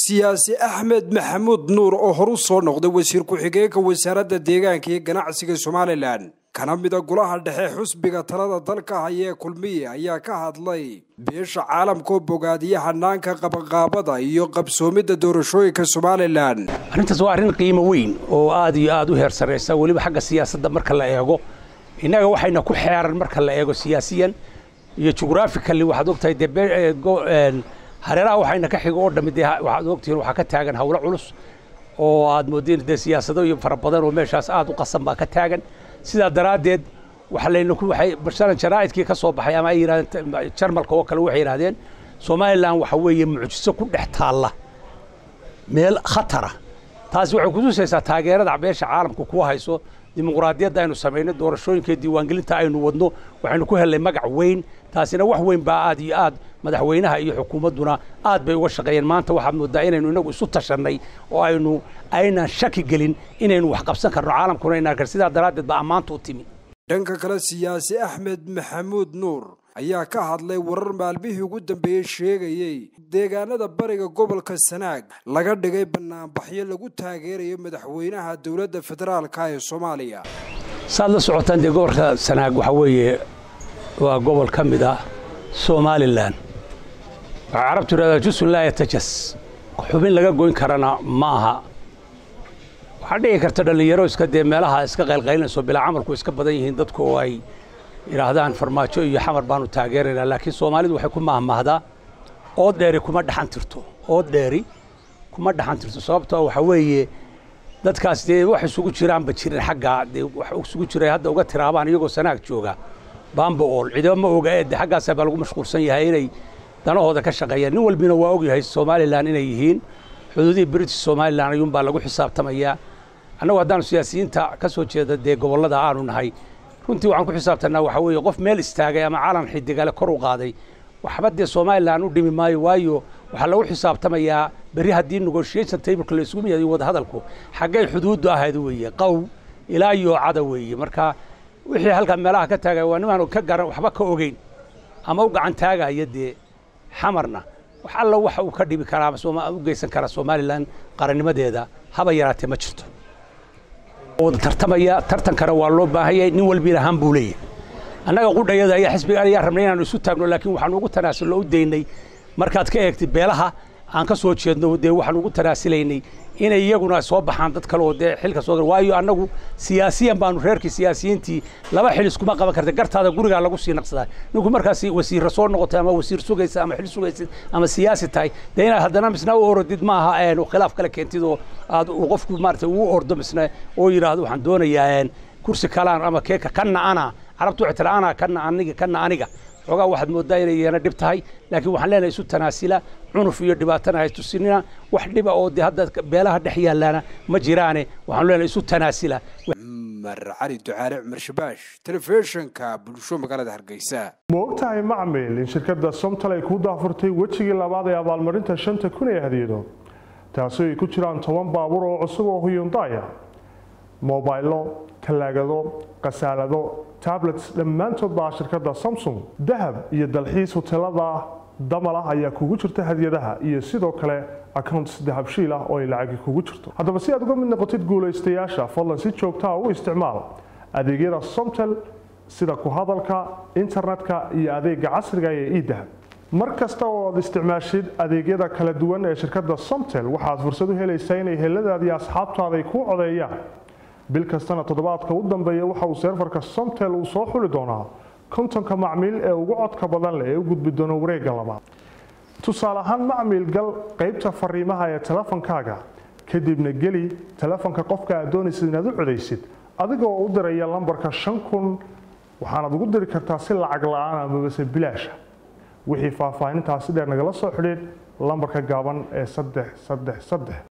siyaasi axmed maxamuud nuur oo horu soo noqday wasiir ku-xigeenka wasaaradda deegaanka iyo ganacsiga somalilan kana mida golaha dhexe xusbiga talada dalka hayee kulmiye ayaa ka hadlay beesha caalamka oo bogaadiya hanaanka qabanqaabada iyo qabsoomidda doorashooyinka somalilan arrintaas waa arrin qiimo weyn oo aad iyo aad u heer sarraysa weliba xagga siyaasadda marka la eego innaga waxayna ku xeeran marka la eego siyaasiyan iyo jughrafically waxaad ogtahay dee hareeraha waxayna ka xigo oo dhammi dee waxaad ogtihiin waxaa ka taagan howlo culus oo aad moodeen dee siyaasado iyo fara badan oo meeshaas aad u qasan baa ka taagan sidaa daraaddeed waxa layna ku waxay basharan jaraa'idkii ka soo baxay ama ay yidhahdeen jarmalka oo kale waxay yidhahdeen somalilan waxa weeye mucjiso ku dhex taalla meel khatara taasi waxay kutusaysaa taageerada beesha caalamka kuwa hayso dimuqraadiyadda aynu samaynay doorashooyinka diiwaangelinta aynu wadno waxaynu ku hellay magac weyn taasina wax weyn baa aad iyo aad madaxweynaha iyo xukuumadduna aad bay uga shaqeeyeen maanta waxaad moodaa inaynu inagu isu tashannay oo aynu aynan shaki gelin inaynu wax qabsan karno caalamkuna inaan kar sidaa daraaddeed baa ammaanta u timi dhanka kale siyaasi axmed maxamuud nuur ayaa ka hadlay warar maalmihii ugu dambeeyey sheegayey deegaanada bariga gobolka sanaag laga dhigay banaanbaxyo lagu taageerayo madaxweynaha dowladda federaalka ee soomaaliya saad la socotaan dee gobolka sanaag waxaa weeye waa gobol ka mid ah somalilan waxaa carabtu yidhahdaa jusun laa yatajas xubin laga goyn karana ma aha waxaa dhici karta dhallinyaro iska dee meelaha iska qaylqaylinayso bilaa camalku iska badan yihiin dadku oo ay yidhaahdaan farmaajo iyo xamar baanu taageeraynaa laakiin soomaalidu waxay ku mahmahdaa ood dheeri kuma dhaxan tirto ood dheeri kuma dhaxan tirto sababtoo waxaa weeye dadkaas dee wax isugu jiraanba jirin xaggaa dee wax isugu jiray hadda uga tiraabaan iyagoo sanaag jooga baamba ool ciidamo ma oga ee de xaggaasaa baa lagu mashquulsan yahay inay danahooda ka shaqeeyaan nin walbina waa ogyahay somalilan inay yihiin xuduudihii british somalilan ayuunbaa lagu xisaabtamayaa annagu haddaanu siyaasiyiinta ka soo jeeda dee gobollada aanu nahay runtii waxaan ku xisaabtannaa waxaa weeye qof meel istaagay ama calan xidigale kor u qaaday waxba dee somalilan u dhimi maayo waayo waxaa lagu xisaabtamayaa berri haddii negotiation tableka la isugu yimaado wadahadalku xaggay xuduuddu ahayd weeye qow ilaa yoocada weeye marka wixii halkaa meelaha ka taagaya waa nimaan ka garan waxba ka ogeyn ama u gacan taagaya dee xamarna wax alla waxa uu ka dhibi karaa u geysan karaa somalilan qarannimadeeda haba yaraatee ma jirto wada tartamaya tartankana waa loo baahanyay nin walbiina han buu leeyahay annaga qudhayada ayaa xisbiga ayaa rabnay inaanu isu taagno laakiin waxaanu ugu tanaasulno u daynay markaad ka eegtay beelaha aan ka soo jeedno dee waxaanu ugu tanaasilaynay inay iyaguna soo baxaan dad kale oo dee xilka soo waayo annagu siyaasiyan baanu reerkii siyaasiyiintii laba xil iskuma qaban karta gartaada gurigaa lagu sii naqsadaa ninku markaas wasiirra soo noqotay ama wasiir sugaysa ama xil sugaysid ama siyaasi tahay dee inaad haddana misna u orodid ma aha khilaaf kale keentid oo aad qofku maarata uu ordo misna oo yidhaahdo waxaan doonayaa kursi kalaan ama keeka kanna ana carabtu waxay tira ana kanna aniga kanna aniga xoogaa waxaad mooddaa inay iyana dhib tahay laakiin waxaan leenahay isu tanaasila cunuf iyo dhibaatana hay tusinina wax dhiba oo dee hadda beelaha dhex yaalaana ma jiraane waxaanu leenahay isu tanaasila cumar cali ducaale cumar shabaash telefishinka bulsho magaalada hargeysa ma ogtahay macmil in shirkadda somtal ay ku daafurtay wejigii labaad ee abaalmarinta shanta kun ee hadiyado taasi ay ku jiraan toban baabuur oo cusub oo huyundaya mobaylo talaagado khasaalado tablets dhammaantood baa shirkadda samsung dahab iyo dalxiis hoteelada damalah ayaa kugu jirta hadiyadaha iyo sidoo kale accounts dahabshiil ah oo ay lacagi kugu jirto haddaba si aad uga mid noqotid guulaystayaasha fadlan si joogtaa u isticmaal adeegyada somtel sida ku hadalka internetka iyo adeega casriga ee edahab mar kasta oo aad isticmaashid adeegyada kala duwan ee shirkadda somtel waxaad fursad u helaysaa inay heladaadii asxaabtaada ay kuu codeeyaan bil kastana toddobaadka u dambeeya waxa uu seerfarka somtel uu soo xuli doonaa kontonka macmiil ee ugu codka badan leh ee u gudbi doono wareegga labaad tusaale ahaan macmiil gal qaybta fariimaha ee telefonkaaga kadibna geli telefonka qofka aad doonaysid inaad u codaysid adigoo u diraya lambarka shan kun waxaanaad ugu diri kartaa si lacag la-aan amabase bilaasha wixii faahfaahintaasi dheer nagala soo xidhiid lambarka gaaban ee saddex saddex saddex